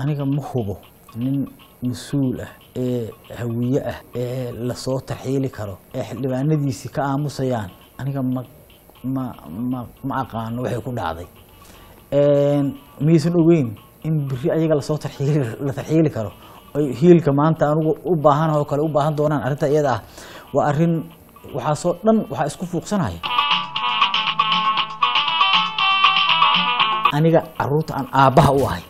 aniga ma hubo nin mas-uul ah ee hawiye ah ee lasoo tarxiili karo ee xildhibaanadiisii ka aamusayaan aniga ma ma ma ma aqaano waxay ku dhacday miyaysan ogeyn in biri ayaga lasoo tarxiili la tarxiili karo ay hiilka maanta anigu u baahan oo kale u baahan doonaan arrinta iyada ah waa arrin waxaasoo dhan waxaa isku fuuqsanaya aniga caruurta aan aabbaha u ahay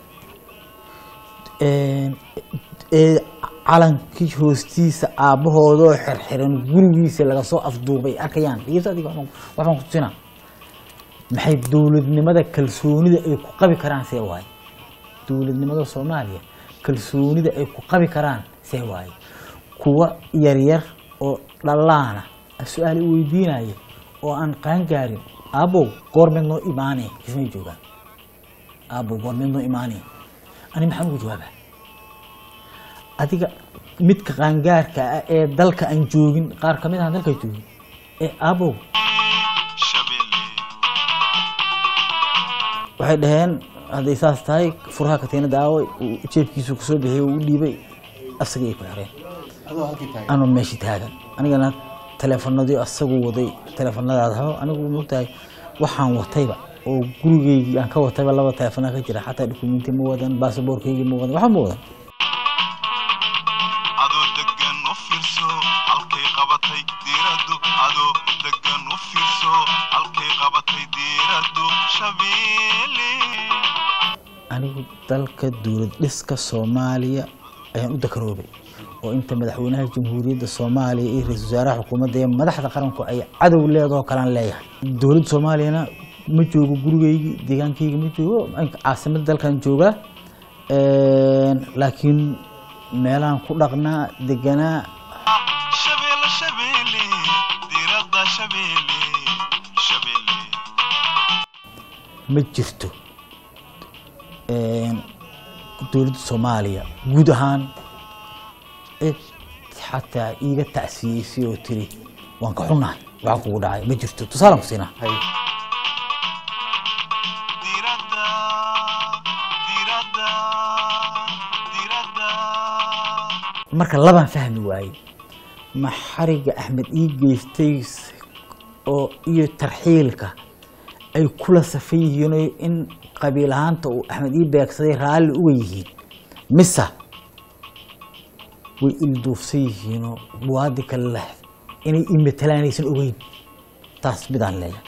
ee calankii hoostiisa aabbahoodoo xirxiran gurigiisa laga soo afduubay arkayaan dhegeysta adiga waxbaan waxbaan ku tusinaa maxay dowladnimada kalsoonida ay ku qabi karaan see waaye dowladnimada soomaaliya kalsoonida ay ku qabi karaan see waaye kuwa yaryar oo dhallaana su-aal i weydiinaya oo aan qaangaarin aabow goormeed noo imaanee kismay joogaan aabow goormeed noo imaanee ani maxaan ugu jawaabaa adiga midka qaangaarka ah ee dalka aan joogin qaar kamid aan dalka joogin ee aabow waxay dhaheen hadday saas tahay furaha katiinada aaway uu jeebkiisu kasoo bixiyey uu u dhiibay asagii ay ku xireen anoo meeshii taagan anigana taleefanadii asagu waday taleefanadaada hao anigu mogtahay waxaan watayba oo gurigeygii aan ka watayba laba taleefana ka jira xataa dukumenti ma wadan baasaboorkeygii ma wadan waxba ma wadan adoo degan u fiirso halkay qabatay diiradu adoo degan u fiirso halkay qabatay diiradu shabeelle anigu dalka dowlad dhiska soomaaliya ayaan u dakaroobay oo inta madaxweynaha jamhuuriyadda soomaaliya iyo ra-iisul wasaaraha xukuumadda iyo madaxda qaranku ay cadow leedoo kalaan leeyahay dowladda soomaaliyana ma joogo gurigeygii deegaankeyga ma joogo caasimadda dalkan joogaa laakiin meelaan ku dhaqnaa deganaa shabeelle shabeelle diirada shabeelle shabeelle ma jirto dowladda soomaaliya guud ahaan cid xataa iiga tacsiyeysay oo tiri waan ka xunnahay waxaa kugu dhacay ma jirto tusaalaan ku siinaa diirada diirada diirada marka labaan fahmi waayey ma xariga axmed ii geystay oo iyo tarxiilka ay kula safan yihiin oo in qabiil ahaanta uu axmed ii beegsaday raalli uga yihiin mise way ilduufsan yihiinoo muwaadin kale leh inay ii matalaanaysan ogeyn taas midaan leeyahay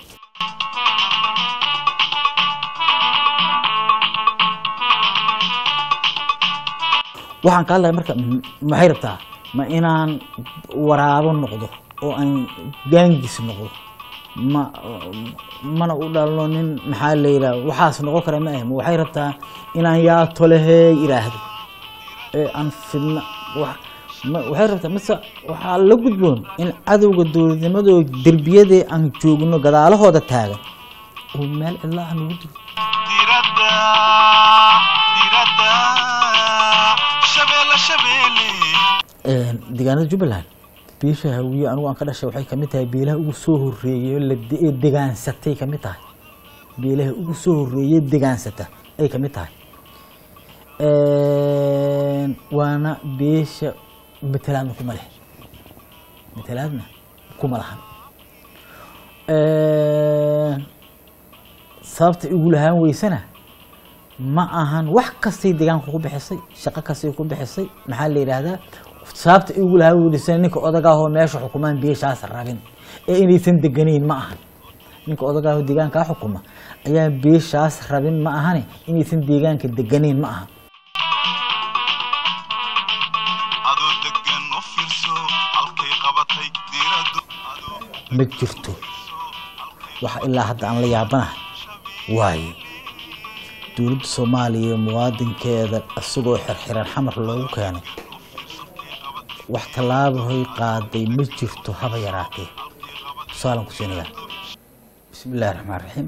waxaan ka hadlaya marka m- maxay rabtaa ma inaan waraabo noqdo oo aan gaangis noqdo ma mana u dhalno nin maxaa la yidhaha waxaas noqon kara ma ah ma waxay rabtaa inaan yaa tolehey idhaahdo ee aan fidna wax ma waxay rabtaa mise waxaa la gudboon in cadowga dowladnimadoo derbiyadee aan joogno gadaalahooda taagan oo meel cidla ah nagu dilo diirada diirada shabeelle shabeelle deegaanada jubbaland biisha hawiye anigu aan ka dhashay waxay kamid tahay beelaha ugu soo horeeyey oo la de- ee degaansatay kamid tahay beelaha ugu soo horeeyey degaansata ay kamid tahay waana beesha matalaadna kuma leh matalaadna kuma lahan sababta igu lahaan weysana ma ahan wax kastay deegaanka ku bixisay shaqo kastay ku bixisay maxaa la yidhaahdaa sababta igu lahaan weysana ninka odagaahoo meesha xukumaan beeshaas rabin ee inaysan deganayn ma ahan ninka odagaahoo deegaankaa xukuma ayaa beeshaas rabin ma ahane inaysan deegaanka deganayn ma aha adoo degan u fiirso halkay qabatay diiradu adoo ma jirto waxa ilaa hadda aan la yaabanahay waaye dowladda soomaaliya iyo muwaadinkeeda isagoo xirxiran xamar loogu keenay wax tallaabahoy qaaday ma jirto haba yaraatee tusaalan ku siinayaa bismi illahi raxmaan raxiim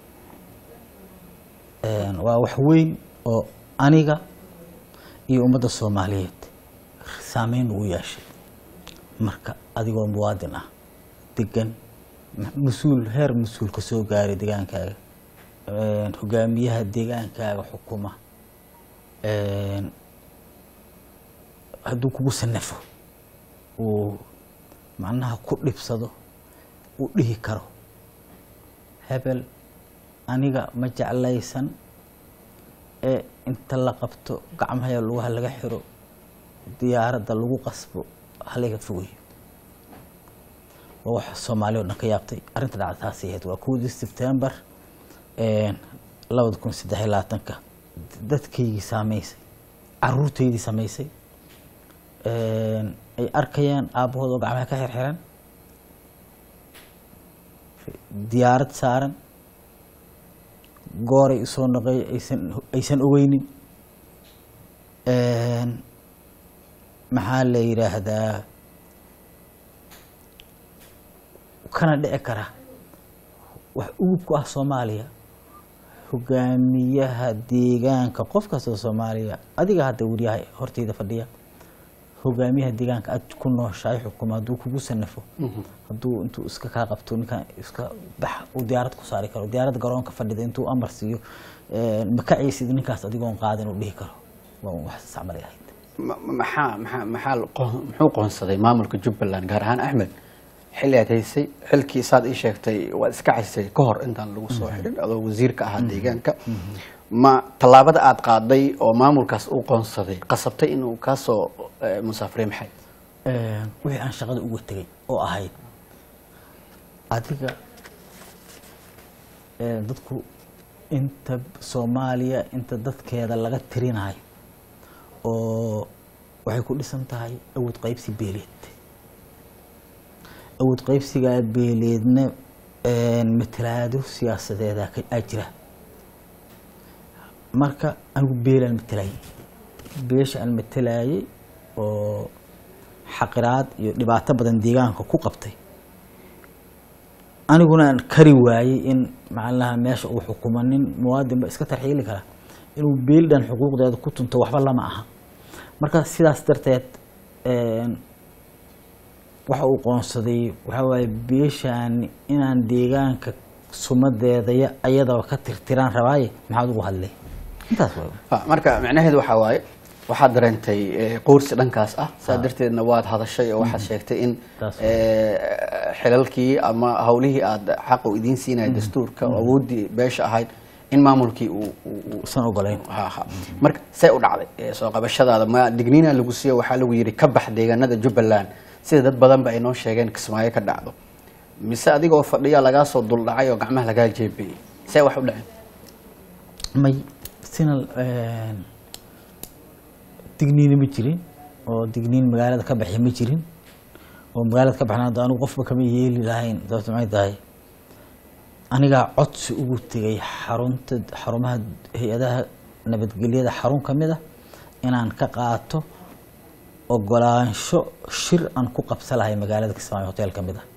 waa wax weyn oo aniga iyo ummadda soomaaliyeed saameyn ugu yeeshay marka adigoo muwaadin ah degan mas-uul heer mas-uul ka soo gaaray deegaankaaga hogaamiyaha deegaankaaga xukuma een, hadduu kugu sanafo uu macnaha ku dhibsado uu dhihi karo hebel aniga ma jeclaysan ee inta la qabto gacmahaya lugaha laga xiro diyaaradda lagu qasbo halaga fogeyo waa wax soomaali oo dhan ka yaabtay arrinta dhacda taasay ahayd waa kowdii sebtembar labada kun saddex iyo labaatanka dadkaygii saameysay caruurtaydii samaysay een, ay arkayaan aabbahood oo gacmaha ka xirxiran diyaarad saaran gooray usoo noqey aysan aysan ogeynin Een, maxaa la yidhaahdaa kana dhici kara wax ugub ku ah soomaaliya hogaamiyaha deegaanka qof kastoo soomaaliya adiga hadda weriyaha horteyda fadhiya hogaamiyaha deegaanka aad ku nooshahay xukuma hadduu kugu sanafo hadduu intuu iska kaa qabto ninkan iska bax uu diyaarad ku saari karo diyaaradda garoonka fadhida intuu amar siiyo een, ma kacaysid ninkaas adigoon qaadin uu dhihi karo waa un wax sacmalay ahayd Ma- ma- maxaa maxaa maxaa la qoon- muxuu qoonsaday maamulka jubbaland gaar ahaan axmed xilli aad haysay xilkii saad ii sheegtay waad iska caysay ka hor intaan lagu soo xidhin adoo wasiirka ahaa deegaanka ma tallaabada aad qaaday oo maamulkaas u qoonsaday qasabtay inuu kaa soo eh, musaafray maxay Een, wixii aan shaqada uga tegay oo ahayd adiga een, dadku inta soomaaliya inta dadkeeda laga tirinayo oo waxay ku dhisan tahay awood qaybsi beeleed awood qaybsigaa beeleedna een, matalaado siyaasadeeda ka- aa jira marka anigu beelaan matalayay beesha aan matalayay oo xaqiraad iyo dhibaato badan deegaanka ku qabtay aniguna aan kari waayey in macalaha meesha uu xukumo nin muwaadinba iska tarxiili kara inuu beelidhan xuquuqdeeda ku tunto waxba lama aha marka sidaas darteed een, waxa uu qoonsaday waxaa waaye beeshaan inaan deegaanka sumadeeda ya- ayadaba ka tirtiraan rabaaye maxaad ugu hadlay intaas waay Ah, marka macnaheedu waxaa waaye waxaad dareentay eh, quursi dhankaas ah saa darteedna waad hadashay oo waxaad sheegtay in Taas waa. eh, xilalkii ama hawlihii aad xaq u idiin siinaya dastuurka oo awooddii beesha ahayd in maamulkii uu uu- uu usan ogolayn ha ha marka see u dhacday eh, soo qabashadaada ma digniina lagu siiyo waxaa lagu yidhi ka bax deegaanada jubbaland sida dad badan ba ay noo sheegeen kismaayo ka dhacdo mise adigoo fadhiya lagaa soo duldhacay oo gacmaha lagaa jeebiyey see wax u dhaceen may sina een, digniina ma jirin oo digniin magaalada ka baxi ma jirin oo magaalada ka baxna hadda anigu qofba kama yeeli lahayn sababta maxay tahay anigaa codsi ugu tegay xarunta xarumaha hay-adaha nabadgelyada xarun ka mid ah inaan ka qaato ogolaansho shir aan ku qabsa lahay magaalada kismaayo hotel ka mid ah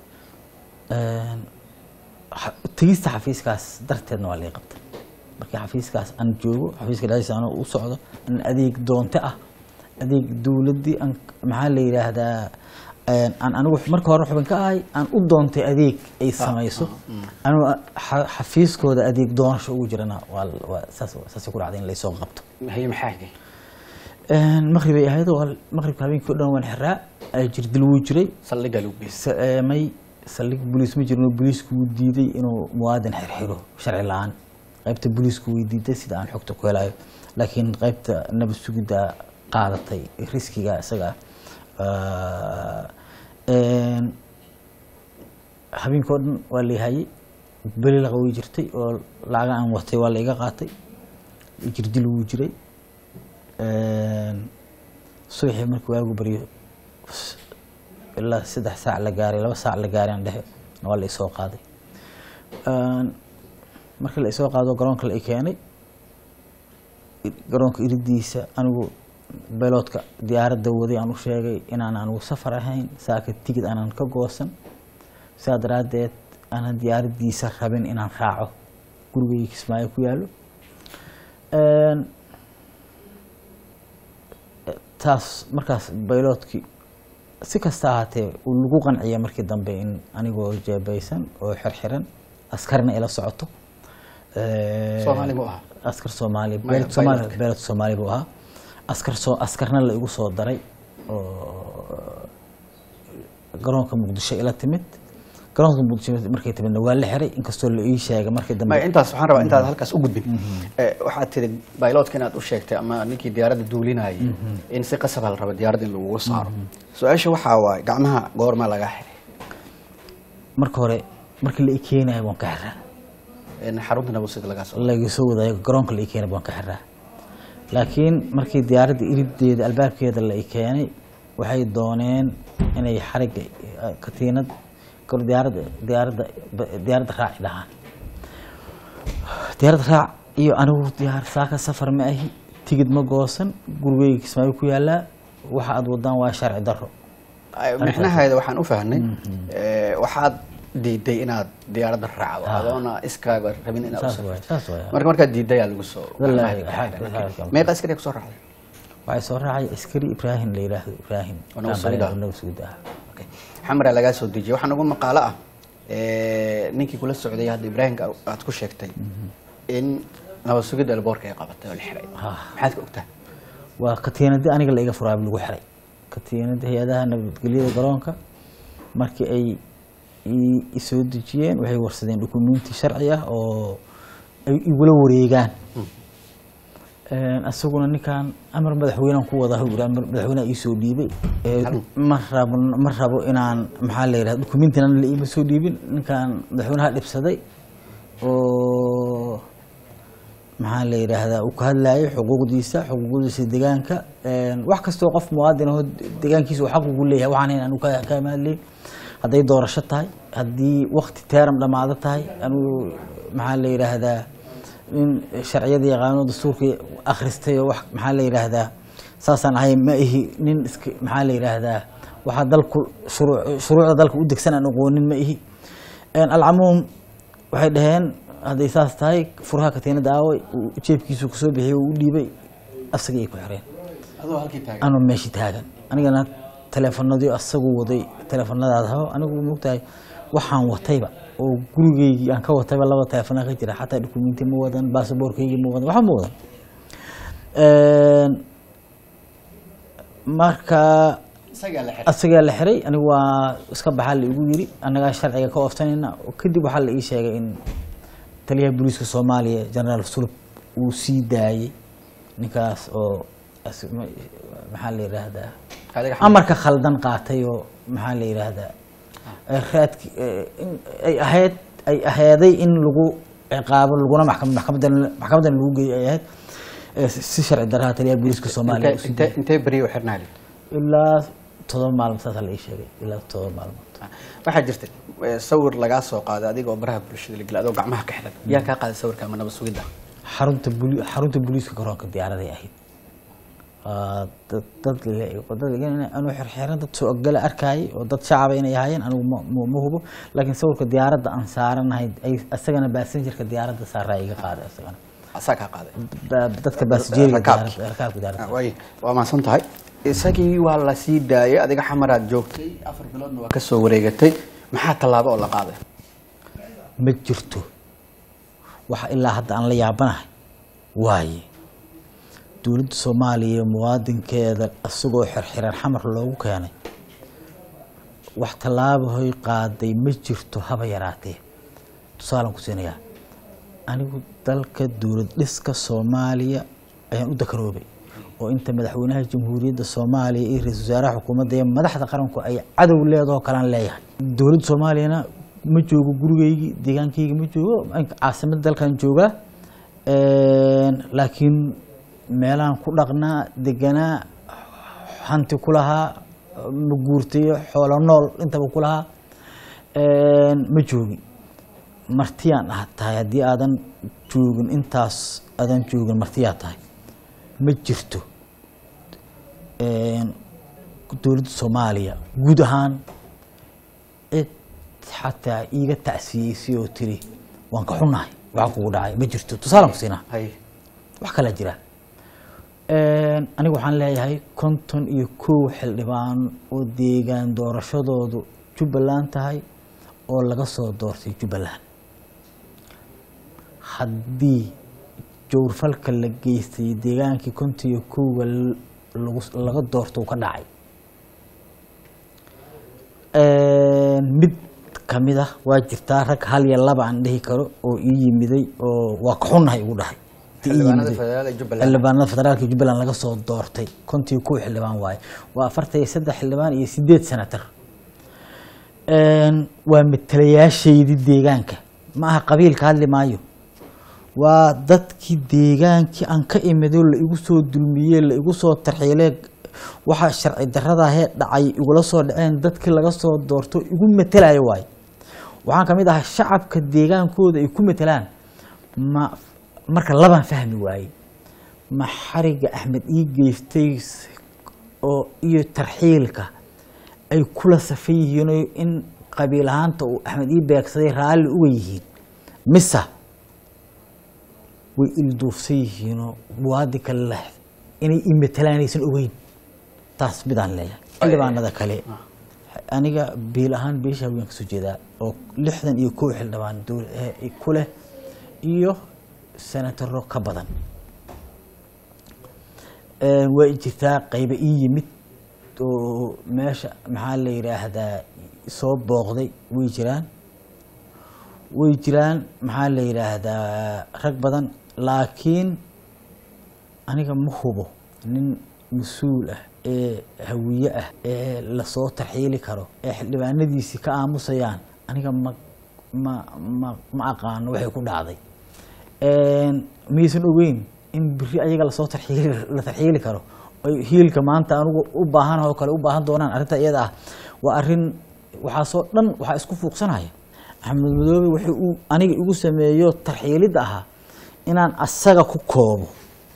Een, xa- tegista xafiiskaas darteedna waa laga qabtay markii xafiiskaas aan joogo xafiiska dhexdiisa anoo u socdo in adeeg doonte ah adeeg dowladdii aan maxaa la yidhaahdaa een, aan anigu marka hore xubin ka ahay aan u doontay adeeg ay samayso anigu xa- xafiiskooda adeeg doonasho ugu jirana waa waa saas saasay ku dhacday in laysoo qabto haye maxaa hagay Een, maqrib ay ahayd oo maqribka habeenkii o dhan waan xiraa ay jirdil wuu jiray saldhigga lagu geystay sa- ee, may saldhig booliis ma jirno booliisku wuu diiday inuu muwaadin xirxiro sharci la-aan qaybta booliisku way diiday sida aan xogta ku helayo laakiin qaybta nabad sugidda qaadatay riskiga isaga ah. Een, habeenkii o dhan waa layhayay beli laqa way jirtay oo lacaga aan watay waa la iga qaatay jirdil wuu jiray Een, subaxii markii waagu baryo ilaa saddex saac la gaaray laba saac la gaaray aan dhehe waa la isoo qaaday Een, markii la isoo qaado garoonka la i keenay garoonka iridiisa anigu beloodka diyaaradda waday aan u sheegay inaan anigu safar ahayn saaka tigid aanan ka goosan sidaa daraaddeed aanan diyaaraddiisa rabin inaan raaco gurigayga kismaayo ku yaallo Een, taas markaas bayloodkii si kasta ahaatee uu lagu qanciya markii dambe in anigoo jeebaysan oo xirxiran askarina ila socoto Ee, Soomaali mu aha? askar soomaali Maya, beelad soomaali pilotka. beelad soomaali buu ahaa askar soo askarna la igu soo daray oo garoonka muqdisho ila timid garoonka muqdisho markay timidna waa la xiray inkastoo la ii sheegay markii dambe maya intaas waxaan rabaa intaad halkaas u gudbin Eh, waxaad tiri bailotka inaad u sheegtay ama ninkii diyaaradda duulinayay in si qasaba la rabo diyaaradda in lagugu saaro su-aasha waxaa waaye gacmaha goorma laga xiray marka hore markii la ii keenayo waan ka xiraa in xarunta nabadsuga lagaa soo laga soo wadaayo garoonka la ii keenay waan ka xiraa laakiin markii diyaaradda irideeda albaabkeeda la ii keenay waxay dooneen inay xarigga eh, katiinad kor diyaaradda diyaaradda diyaaradda raaci dhahaan diyaaradda raac iyo anigu diyaar saaka safar ma ahi tigid ma goosan gurigeyga kismaayo ku yaalaa waxa aad wadaan waa sharci daro micnaheeda waxaan u fahnay eh, waxaad diiday inaad diyaaradda raacdo adoona iskaaga rabin inaad u saas safro waay saas waay marka markaad diidayaa lagu soo Wallaahi, gacmaha xag- laga xiray. xag- meeqa askari kusoo raacday waxay soo raacay askari ibraahim la yidhaahdo ibraahim Oo nabad sugid ah. nabad sugid ah Okay. xamra lagaa soo dejiyay waxaan ugu maqaalo ah eh, ninkii kula socday hadda ibraahimka aad ku sheegtay in nabad sugidda alboorka ay qabatay oo la xiray Ah. maxaad ka ogtaa waa katiinadii aniga la iga furaaba lagu xiray katiinada hay-adaha nabadgelyada garoonka markii ay i- i soo dejiyeen waxay warsadeen dukumenti sharci ah oo ay igula wareegaan asaguna ninkan amar madaxweynean ku wada hawir amar madaxweyneha iisoo dhiibay Ee, ma rabo ma rabo inaan maxaa la yidhahda dukumentina la iima soo dhiibin ninkan madaxweynaha dhibsaday oo maxaa la yidhaahdaa uu ka hadlayay xuquuqdiisa xuquuqdiisa deegaanka Een, wax kastoo qof muwaadin ahoo deegaankiisa uu xaq ugu leeyahay waxaan in anu ka ka mahadlay hadday doorasho tahay haddii wakti teeram dhammaado tahay anigu maxaa la yidhaahdaa in sharciyada yaqaano dastuurka akhristay oo wax maxaa la yidhaahdaa saasaan ahay ma ihi nin iska maxaa la yidhaahdaa waxaa dalku shuruu- shuruucda dalka u degsan aan aqoonin ma ihi Een, alcamuum waxay dhaheen hadday saas tahay furaha katiinada aaway uu jeebkiisu kasoo bixiyey uu u dhiibay asagii ay ku xireen adoo halkii taagan anoo meeshii taagan anigana teleefanadii asagu waday teleefanadaada habo anigu mogtahay waxaan watayba oo gurigeygii aan ka watayba laba teleefana ka jira xataa dukumenti ma wadan baasaboorkeygii ma wadan waxba ma wadan Een, marka isagaa la xiray asagaa la xiray anigu waa iska baxaa la igu yiri annagaa sharciga ka oofsanayna kadib waxaa la ii sheegay in taliyaha booliiska soomaaliya generaal sulub uu sii daayey ninkaas oo as- ma- maxaa la yidhaahdaa adiga amarka khaldan qaatay oo maxaa la yidhaahdaa ee raadki ee, in ay ahayd ay ahaaday in lagu ciqaabo laguna maxkam- maxkamadan maxkamadan lagu geeyo ay ahayd ee, si si sharci daraha taliyaha booliiska soomaaliya uu sii intee intee beriyo u xirnaa leh ilaa todoba maalmood saasaa la ii sheegay ilaa todoba maalmood waxaa jirta eh, sawir lagaa soo qaaday adigoo baraha bulshada la gelay adoo gacmaha ka xiran yaa kaa qaaday sawirka ama nabad sugidda xarunta buli xarunta booliiska garoonka diyaaraday ahayd Waa dad dad le- dad le- anuu xirxiran dad soo ogala arkaayay oo dad shacaba inay ahaayeen anigu ma- ma ma hubo laakiin sawirka diyaaradda aan saaranahay ay asagana baasenjarka diyaaradda saaraa iga qaaday asagana asaa kaa qaaday Ba- dadka baasajeriga rakaabki. diyaaradda rakaabka diyaaradda Ah, way waa mahadsan tahay isagii waa la sii daayay adiga xamaraad joogtay afar biloodna waa ka soo wareegatay maxaa tallaabo oo la qaaday ma jirto waxa ilaa hadda aan la yaabanahay waaye dowladda soomaaliya muwaadinkeeda isagoo xirxiran xamar loogu keenay wax tallaabahoy qaaday ma jirto haba yaraatee tusaalaan ku siinayaa anigu dalka dowlad dhiska soomaaliya ayaan u dakaroobay oo inta madaxweynaha jamhuuriyadda soomaaliya iyo ra-iisul wasaaraha xukuumadda iyo madaxda qaranku ay cadow leedahoo kalaan leeyahay dowladda soomaaliyana ma joogo gurigeygii deegaankayga ma joogo caasimadda dalkan joogaa Een, laakiin meelahan ku dhaqnaa deganaa hanti ku lahaa ma guurtayo xoolo nool intaba ku lahaa Een, ma joogin martiyaan ah tahay haddii aadan joogin intaas aadan joogin martiyaa tahay ma jirto Een, dowladda soomaaliya guud ahaan cid xataa iiga tacsiyeysay oo tiri waan ka xunnahay waxa kugu dhacay ma jirto tusaalaan ku siinaa hay wax kalaa jira Een, anigu waxaan leeyahay konton iyo kow xildhibaan oo deegaan doorashadoodu jubbaland tahay oo laga soo doortay jubbaland haddii jowrfalka la geystay deegaankii kontiyo kowga lagu- laga doorto uu ka dhacay mid kamid ah waa jirtaa rag hal iyo laba aan dhihi karo oo ii yimiday oo waa ka xunnahay igu dhahay Ii xildhibaanada yimiday. federaalka jubbaland xildhibaanada federaalka jubbaland laga soo doortay kontii kuwa xildhibaan waaye waa afartan iyo saddex xildhibaan iyo sideed senatar waa matalayaashaydii deegaanka ma aha qabiilka hadli maayo waa dadkii deegaankii aan ka imido la igu soo dulmiyey la igu soo tarxiilee waxaa sharci daradahee dhacay igula soo dhaceen dadkii laga soo doorto igu matelayo waaye waxaan kamid ahaa shacabka deegaankooda ay ku matelaan ma marka labaan fahmi waaye ma xariga axmed ii geystay s- oo iyo tarxiilka ay kula safan yihiin oo in qabiil ahaanta uu axmed ii beegsaday raalli uga yihiin mise way ilduufsan yihiinoo muwaadi kale leh inay ii matelaan aysan ogeyn taas midaan leeyahay xildhibaanada kale aniga biil ahaan beesha haween kasoo jeedaa oo lixdan iyo kow xildhibaan dowl- eh, ku leh iyo senataro ka badan Een, way jirtaa qayba ii yimid oo meesha maxaa la yidhaahdaa soo booqday way jiraan way jiraan maxaa la yidhaahdaa rag badan laakiin aniga ma hubo nin mas-uul ah ee hawiye ah ee lasoo tarxiili karo ee xildhibaanadiisii ka aamusayaan aniga ma ma ma ma aqaano waxay ku dhacday Een, miyaysan ogeyn in biri ayaga lasoo tarxiili la tarxiili karo ay hiilka maanta anigu u baahan oo kale u baahan doonaan arrinta iyada ah waa arrin waxaasoo dhan waxaa isku fuuqsanaya axmed madoobe wuxuu uu aniga igu sameeyo tarxiilidda ahaa inaan asaga ku koobo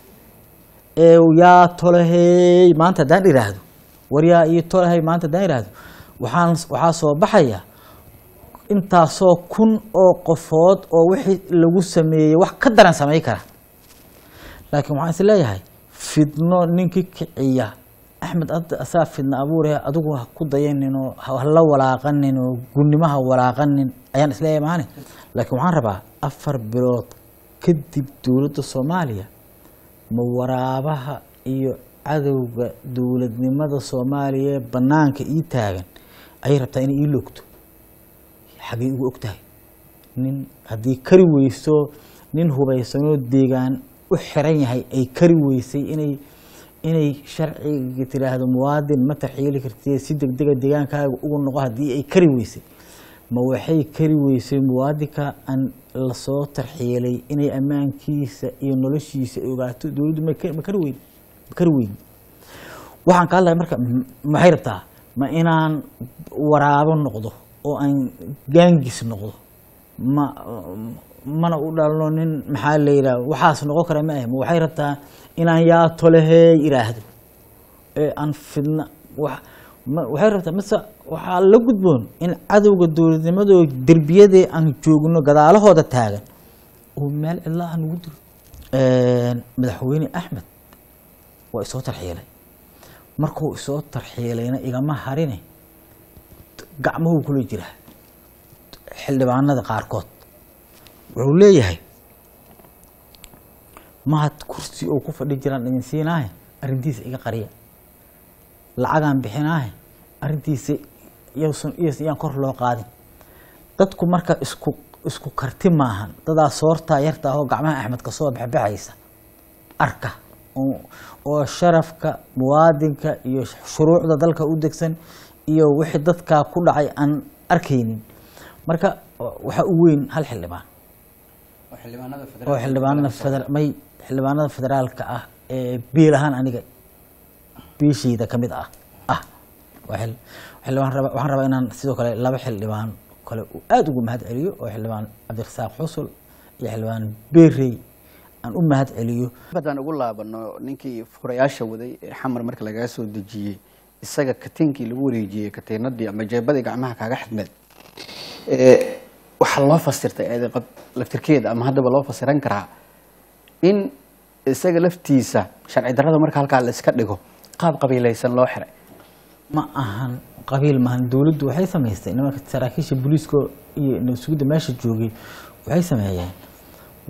ee yaa tolahey maanta haddaan idhaahdo war yaa ii tolahey maanta haddaan idhaahdo waxaan waxaa soo baxaya intaasoo kun oo qofood oo wixii lagu sameeyey wax ka daran samay kara laakiin waxaan is leeyahay fidno ninkii kiciya axmed hadda asaa fidna abuure adigu ha ku dayaninoo hala walaaqanin oo gunnimo ha walaaqanin ayaan isleeyahay maane laakiin waxaan rabaa afar bilood kadib dowladda soomaaliya ma waraabaha iyo cadowga dowladnimada soomaaliya ee banaanka ii taagan ayay rabtaa inay ii loogto xagay ugu og tahay nin haddii kari weyso nin hubaysanoo deegaan u xiran yahay ay kari weysay inay inay sharciga tiraahdo muwaadin ma tarxiili kartid si degdega deegaankaaga ugu noqo haddii ay kari weysay ma waxay kari weysay muwaadinka aan lasoo tarxiilay inay ammaankiisa iyo noloshiisa ogaato dowladdu ma ka- ma kari weyn ma kari weyn waxaan ka hadlaya marka m- maxay rabtaa ma inaan waraabo noqdo oo aan gaangis noqdo ma mana u dhalno nin maxaa la yidhaha waxaas noqon kara ma ah ma waxay rabtaa inaan yaa tolehey idhaahdo ee aan fidna wax ma waxay rabtaa mise waxaa la gudboon in cadowga dowladnimadoo derbiyadee aan joogno gadaalahooda taagan oo meel cidla aan ugu diro madaxweyne axmed waa isoo tarxiilay markuu isoo tarxiilayna igama harine gacmuhuu kula jiraa xildhibaanada qaarkood wuxuu leeyahay mahad kursi oo ku fadhi jiraan idin siinaahe arrintiisa iga qariya lacagaan bixinaahe arrintiisa yowsan iyas iyaan kor loo qaadin dadku marka isku isku karti maahan dadaa soortaa yarta ahoo gacmaha axmed ka soo baxbaxaysa arka oo oo sharafka muwaadinka iyo shuruucda dalka u degsan iyo wixii dadkaa ku dhacay aan arkaynin marka waxaa u weyn hal xildhibaan oo xildhibaanada feder may xildhibaanada federaalka ah ee biil ahaan aniga biishayda ka mid ah ah waa xil- xildhibaan raba waxaan rabaa inaan sidoo kale laba xildhibaan kale uu aada ugu mahad celiyo oo xildhibaan cabdirasaaq xusul iyo xildhibaan berey aan u mahad celiyo haddaan ugu laabano ninkii furayaasha waday ee xamar marka lagaa soo dejiyey isaga katiinkii lagu wareejiyey katiinadii ama jeebadii gacmaha kaaga xidmeed ee waxaa loo fasirtay eedeqad laftirkeeda ama haddaba loo fasiran karaa in isaga laftiisa sharci darrada marka halkaa la iska dhigo qaab qabiilaysan loo xiray ma ahan qabiil maahan dowladdu waxay samaystay nimanka saraakiisha booliiska iyo nabadsugidda meesha joogay waxay sameeyeen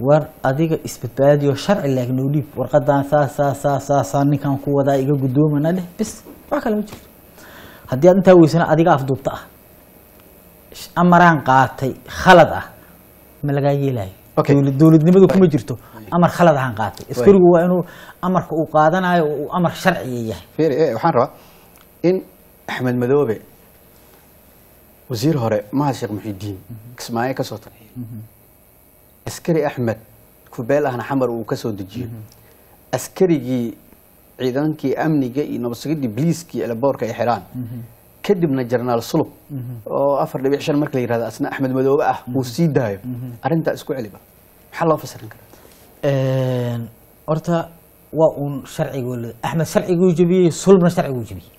war adiga isbadbaadiyo sharci laakiin noo dhiib warqadan saas saas saas saasaa ninkan ku wadaa iga guddoomana dheh bis wax kale ma jirto haddii aad intaa weysana adiga afduubta ah amaraan qaatay khalad ah ma lagaa yeelayo Okay. Dowlad- dowladnimadu kuma jirto amar khalad ahaan qaatay askarigu waa inuu amarka uu qaadanayo uu amar sharciya yahay fiiri eh, waxaan rabaa in axmed madoobe wasiir hore mahad sheekh muxidiin kismaayo ka soo tarxiyo askari axmed kubeel ahna xamar uu ka soo dejiyo askarigii ciidankii amniga iyo nabadsugiddii biliiskii eleboorka ay xidhaan kadibna jenaraal sulub oo afar dhibic shan marka la yihahdo asna axmed madoobe ah uu sii daayo arrintaa isku celiba maxaa loo fasirin karaa Een, horta waa uun sharcigooda axmed sharciguu jebiyey sulbna sharciguu jebiyey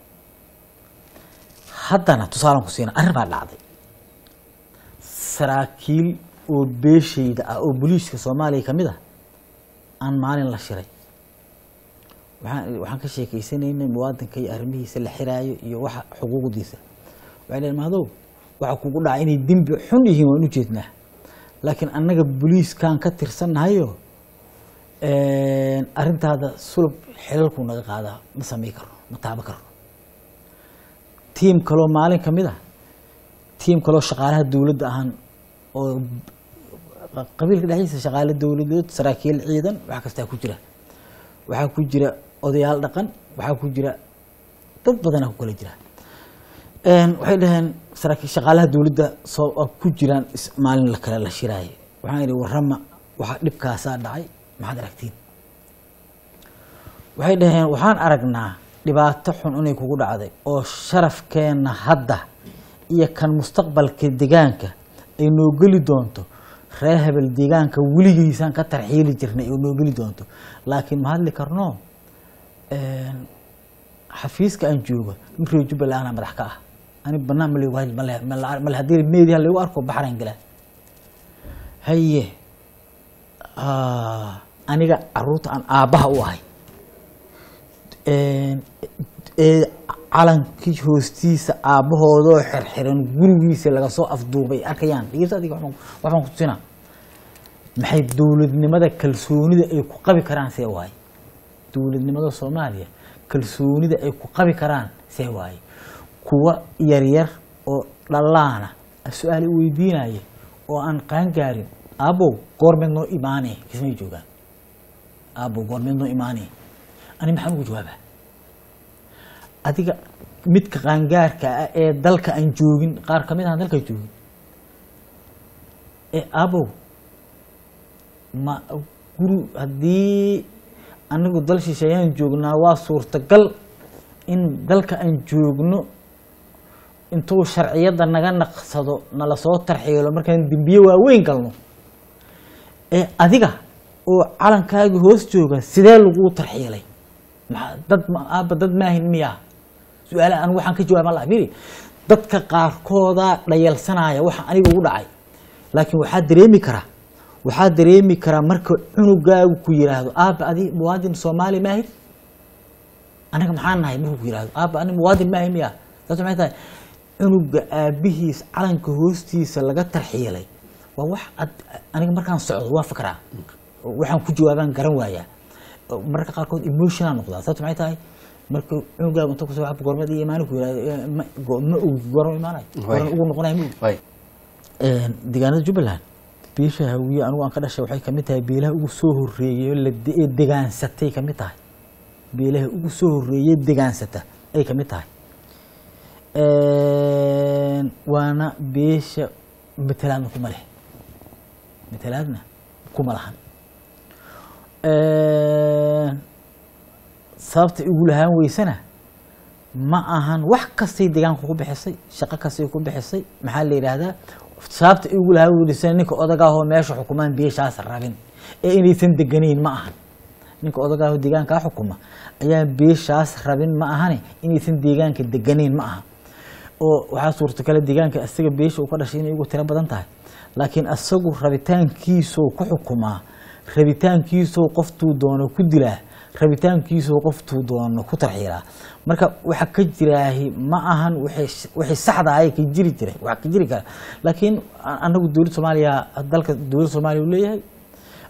haddana tusaalan ku siina arrin baa dhacday saraakiil oo beeshayda ah oo booliiska soomaaliya ka mid ah aan maalin la shiray waxaan waxaan ka sheekeysanaynay muwaadinka iyo arrimihiisa la xiraayo iyo waxa xuquuqdiisa waxay dhaheen mahadow waxa kugu dhaca inay dembi xun yihiin waan u jeednaa laakiin annaga booliiskan ka tirsannahayo arrintaada sulub xilalkuu naga qaadaa ma samay karno ma taabo karno tiim kaloo maalin ka mid ah tiim kaloo shaqaalaha dowladda ahaan oo qabiilka dhexdiisa shaqaale dowladeed saraakiil ciidan wax kastaa ku jira waxaa ku jira odayaal dhaqan waxaa ku jira dad badanaa ku kala jira waxay dhaheen saraakiil shaqaalaha dowladda soo oo ku jiraan is- maalin la kale la shiraayo waxaan idhi warrama waxa dhibkaasaa dhacay maxaad aragtiin waxay dhaheen waxaan aragnaa dhibaato xun inay kugu dhacday oo sharafkeenna hadda iyo kan mustaqbalka deegaanka ay noo geli doonto reer hebel deegaanka weligiisaan ka tarxiili jirnay oo noo geli doonto laakiin ma hadli karno een, xafiiska aan joogo nin reer jubbaland ah madax ka ah ani banaan ma laygu haji male male haddii meediha laygu arko baxraan galaa haye ah, aniga caruurta aan aabbaha u ahay een, ee calankii hoostiisa aabbahoodoo xirxiran gurigiisa laga soo afduubay arkayaan dhegeysta adiga waxbaan- waxbaan ku tusinaa maxay dowladnimada kalsoonida ay ku qabi karaan see waaye dowladnimada soomaaliya kalsoonida ay ku qabi karaan see waaye kuwa yaryar oo dhalaana su-aal i weydiinaya oo aan qaangaarin aabow goormeed noo imaanee kismay joogaan aabow goormeed noo imaanee ani maxaan ugu jawaabaa adiga midka qaangaarka ah ee dalka aan joogin qaar kamid aan dalka joogin ee aabow ma guri haddii anigu dal shisheeyaan joognaa waa suurtagal in dalka aan joogno intuu sharciyadda naga naqsado nala soo tarxiilo markaan dembiye waaweyn galno ee adiga oo calankaagii hoos jooga sidee laguu tarxiilay maxaa dad ma- aabba dad maahin miyaa su-aalaha anigu waxaan ka jawaaba laha firi dadka qaarkoodaa dhayalsanaya waxa aniga ugu dhacay laakiin waxaa dareemi karaa waxaa dareemi karaa marka cunugaagu ku yiraahdo aabba adi muwaadin soomaali maahid anaga maxaan nahay markuu ku yirahdo aabba ani muwaadin maahi miya saas maxay tahay cunuga aabihiis calanka hoostiisa laga tarxiilay waa wax ad- aniga markaan socdo waa fikraa waxaan ku jawaabaan garan waayaa mararka qaarkood emotional noqdaa sababta maxay tahay marka cunugaagu inta kusoo waxba goormeed iyo imaani ku yirahdo eh, ma go- ma ogi goorma imaanayo goorma ugu noqonayo ma ogi way Een, deegaanada jubbaland beesha hawiye anigu aan ka dhashay waxay kamid tahay beelaha ugu soo horeeyay oo la de- ee degaansatay kamid tahay beelaha ugu soo horeeyay degaansata ay kamid tahay Een, waana beesha matalaadna kuma leh matalaadna kuma lahan Een, sababta igu lahaan weysana ma ahan wax kastay deegaanka ku bixisay shaqo kastay ku bixisay maxaa la yidhaahdaa sababta igu lahaa welisana ninka odagaahoo meesha xukumaan beeshaas rabin ee inaysan deganayn ma ahan ninka odagaahoo deegaankaa xukuma ayaa beeshaas rabin ma ahane inaysan deegaanka deganayn ma aha oo waxaa suurtagala deegaanka isaga beesha uu ka dhashay inay ugu tiro badan tahay laakiin isagu rabitaankiisuu ku xukumaa rabitaankiisuu qoftuu doono ku dilaa rabitaankiisuu qoftuu doono ku tarxiilaa marka waxa ka jiraahi ma ahan wixii wixii saxda ahay ka jiri jiray waxa ka jiri kara laakiin a- anagu dowladda soomaaliya dalka dowladda soomaaliya uu leeyahay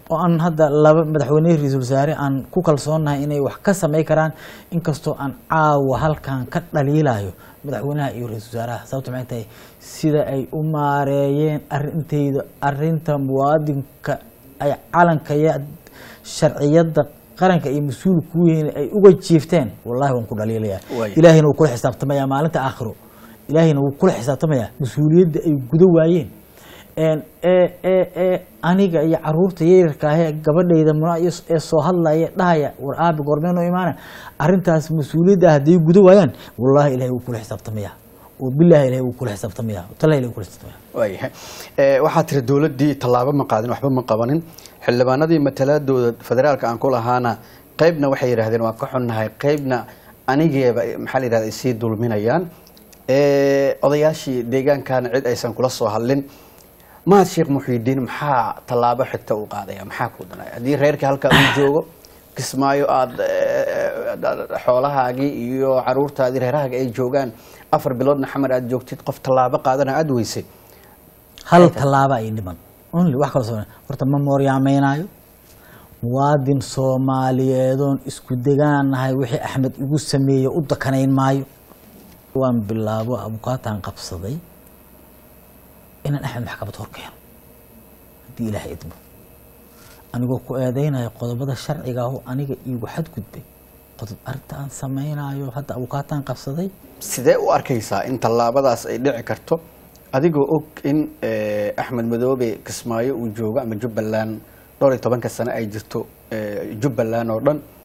oo aan hadda laba madaxweyne ra-iisul wasaare aan ku kalsoonahay inay wax ka samay karaan inkastoo aan caawa halkan ka dhaliilayo madaxweynaha iyo ra-iisul wasaaraha sababto maxay tahay sida ay u maareeyeen arintayda arinta muwaadinka ay calanka iyo sharciyada qaranka iyo mas-uul ku yihiin ay uga jiifteen wallahi waan ku dhaliilaya Waaya. ilaahayna wuu kula xisaabtamaya maalinta aakhiro ilaahayna wuu kula xisaabtamaya mas-uuliyadda ay gudo waayeen een, ee ee ee aniga iyo caruurta yaryarka ahee gabadhayda muna iyo ee soo hadlaya dhahaya war aabi goormeen oo imaana arrintaas mas-uuliyadda ah hadday gudo waayaan wallahi ilahay wuu kula xisaabtamaya oo billahi ilahay wuu kula xisaabtamaya tallahi ilahay wuu kula xisaabtamaya waayahay Eh, waxaa tiri dowladdii tallaabo ma qaadin waxba ma qabanin xildhibaanadii matalaadooda federaalka aan ku lahaana qaybna waxay yidhaahdeen waan ka xunnahay qaybna anigeeba maxaa la yidhahda isii dulminayaan Eh, odayaashii deegaankana cid aysan kula soo hadlin mahad sheekh muxiidiin maxaa tallaabo xigta u qaadaya maxaa ku danaya haddii reerkii halkaa uu joogo kismaayo aada xoolahaagii iyo caruurtaadii reerahaaga ay joogaan afar biloodna xamar aad joogtid qof tallaabo qaadana aada weysay hal tallaaba ay dhiman only wax kala soo horta ma mooryaamaynaayo muwaadin soomaaliyeedoon isku degaanahay wixii axmed igu sameeyey u dakanayn maayo waan bilaabo abukaataan qabsaday inaan axmed maxkamad hor keeno haddii ilaahay idmo anigoo ku eedeynayo qodobada sharciga aho aniga iigu xadgudbay qodob arrinta aan samaynayo hadda abukaataan qabsaday sidee u arkaysaa in tallaabadaas ay dhici karto adigoo og in eh, axmed madoobe kismaayo uu joogo ama jubbaland dhowr iyo tobanka sane ay jirto eh, jubbaland oo dhan